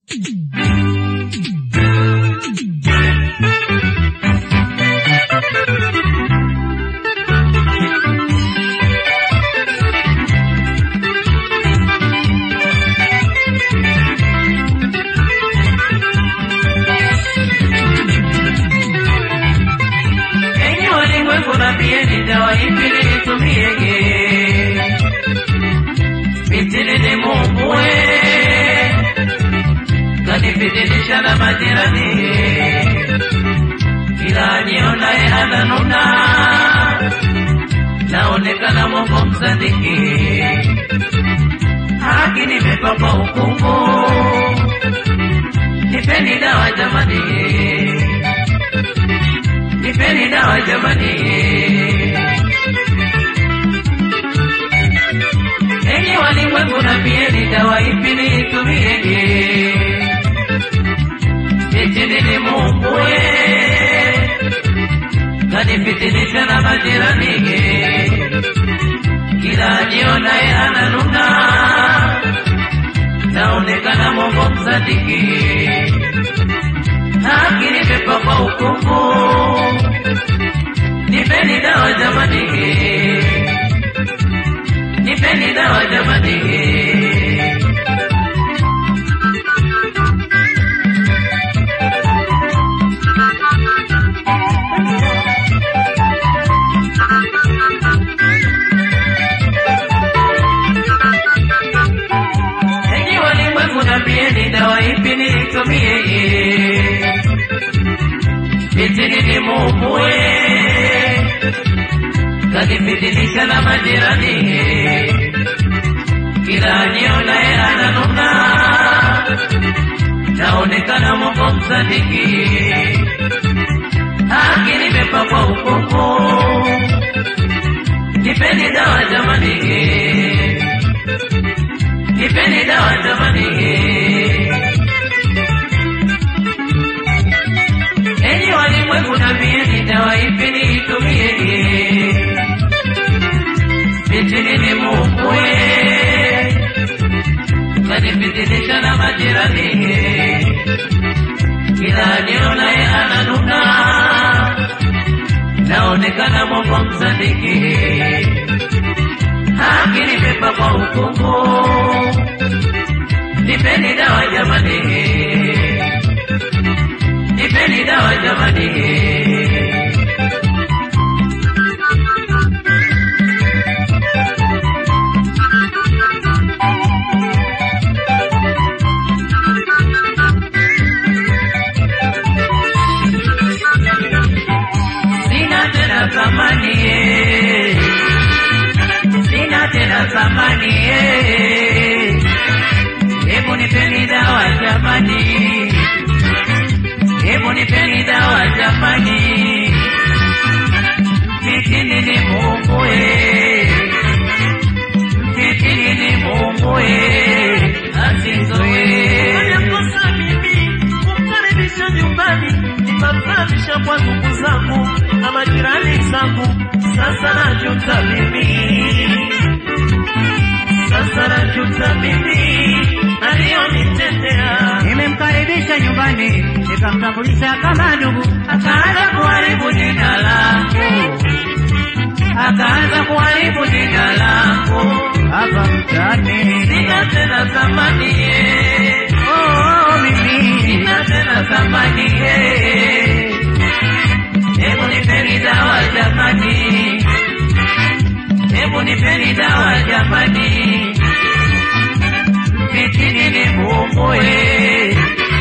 Enyi walimwengu naambieni dawa ipi niitumiege? Fitini ni Mungu we, kanifitinisha na majirani, kila anionaye ananuna, naonekana Mungu msadiki, haki nimepapa hukumu, nipeni dawa jamani nipeni dawa jamani. Enyi walimwengu naambieni dawa ipi niitumiege? Eti ni Mungu we, kanifitinisha na majirani, kila ajionaye ananuna, naonekana Mungu msadiki haki nimepakwa hukumu, nipeni dawa jamani, nipeni dawa jamani. Enyi walimwengu naambieni dawa ipi niitumiege? Fitini ni Mungu we, kanifitinisha na majirani, kila anionaye ananuna, naonekana Mungu msadiki, haki nimepakwa hukumu, nipeni dawa jamani, nipeni dawa jamani. Enyi walimwengu naambieni dawa ipi niitumiege? Fitini ni Mungu we, kanifitinisha na majirani, kila anionaye ananuna, naonekana Mungu msadiki, haki nimepakwa hukumu, nipeni dawa jamani nipeni dawa jamani. Sina tena thamani eh. Sina tena thamani eh. Hebu nipeni dawa jamani. Hebu nipeni dawa jamani, mtitini ni Mungu eh, mtitini ni Mungu eh, asizoe Nimekosa mimi kumkaribisha nyumbani, nikamfahamisha kwa ndugu zangu na majirani zangu. Sasa najuta mimi, sasa najuta mimi aliyonitendea. Nimemkaribisha nyumbani nikamtambulisha kama ndugu, akaanza kuharibu jina langu, akaanza kuharibu jina langu, hapa mtaani. sina tena thamani eh. Oh, mimi Sina tena thamani eh. Hebu nipeni dawa jamani, hebu nipeni dawa jamani, fitini ni Mungu eh.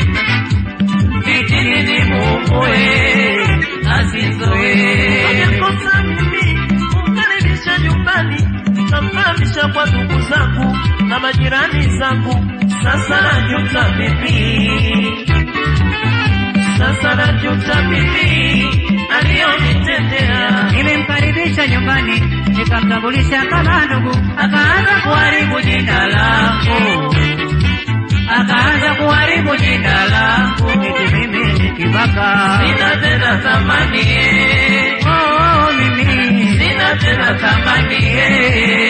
fitini ni Mungu eh. asizoe Nimekosa mimi kumkaribisha nyumbani, nikamfahamisha kwa ndugu zangu na majirani zangu. Sasa najuta mimi, sasa najuta mimi aliyonitendea. nimemkaribisha nyumbani nikamtambulisha kama ndugu, akaanza kuharibu jina langu, akaanza kuharibu jina langu, eti mimi ni kibaka. sina tena thamani eh. Oh, mimi sina tena thamani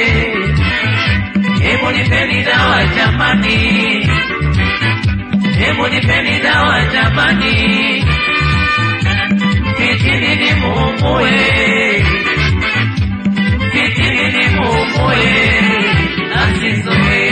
eh. Hebu nipeni dawa jamani, hebu Hebu nipeni dawa jamani, kitini ni muumue, kitini ni muumue, asizoe.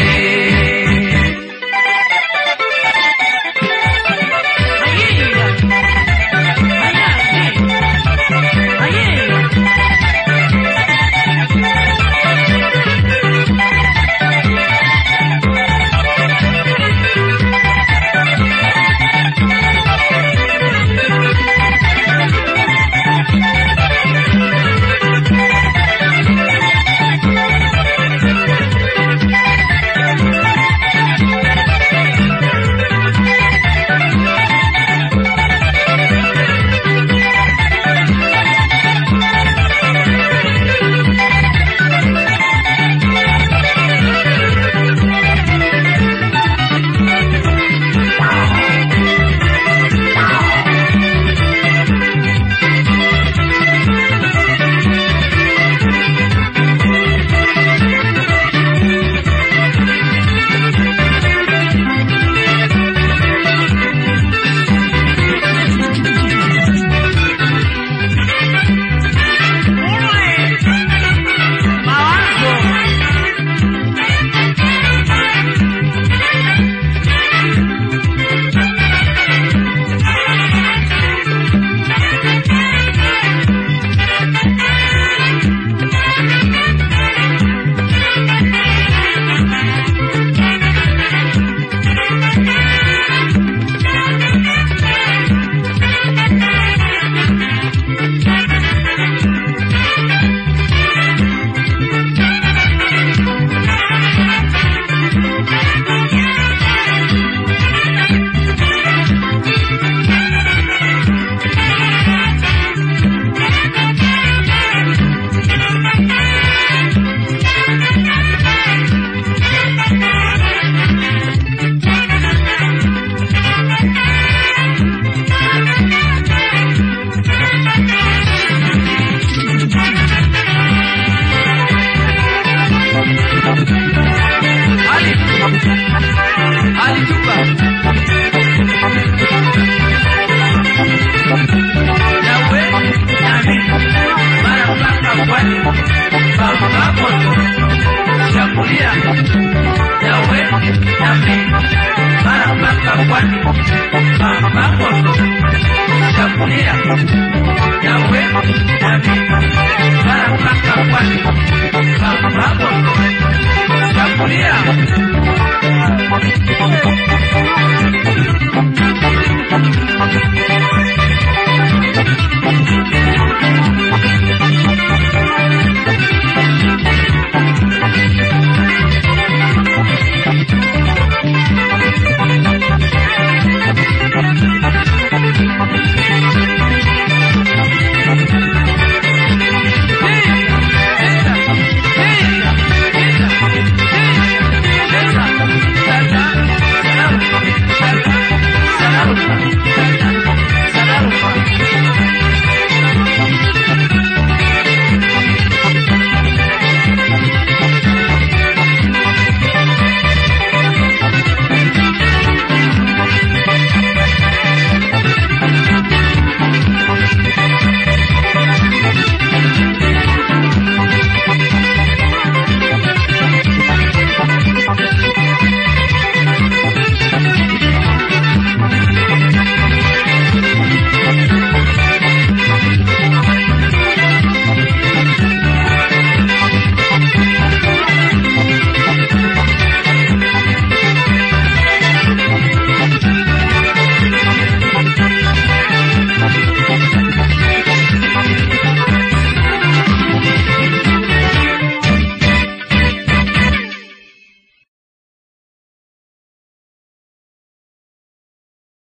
Chakulia